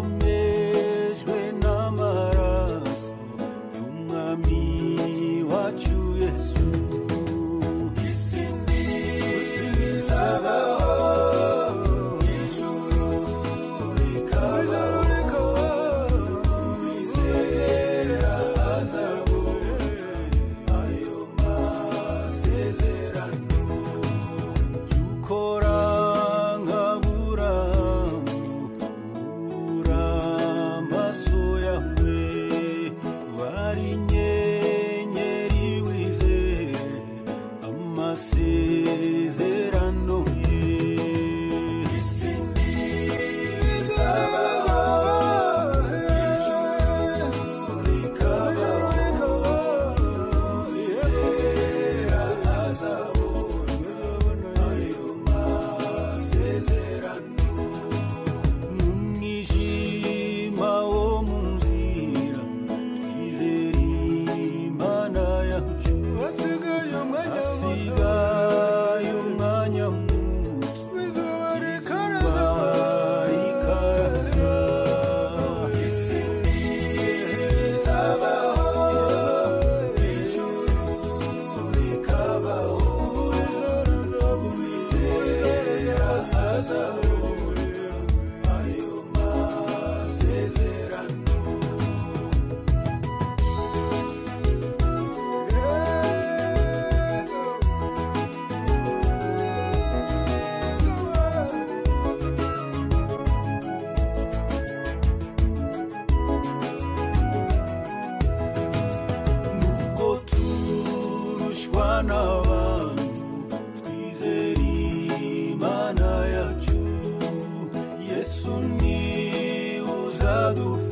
yakomejwe n'amaraso y'umwami wacu yesu isi ntizabaho ijuru rikabaho uwizera azabu ayo masezerano dukora nka buramu ubura amaso yawe wari inyenyeri wizere amasezerano ye isi ntizabaho ijuru rikabaho uwizera azabona ayo masezerano mu mwijima wo mu nzira twizere imana yacu hasigaye umwanya muto izuba rikarasa isi ntizabaho ijuru rikabaho uwizera azabona ayo masezerano nubwo turushywa n'abantu twizera imana yacu yesu ni uzadufasha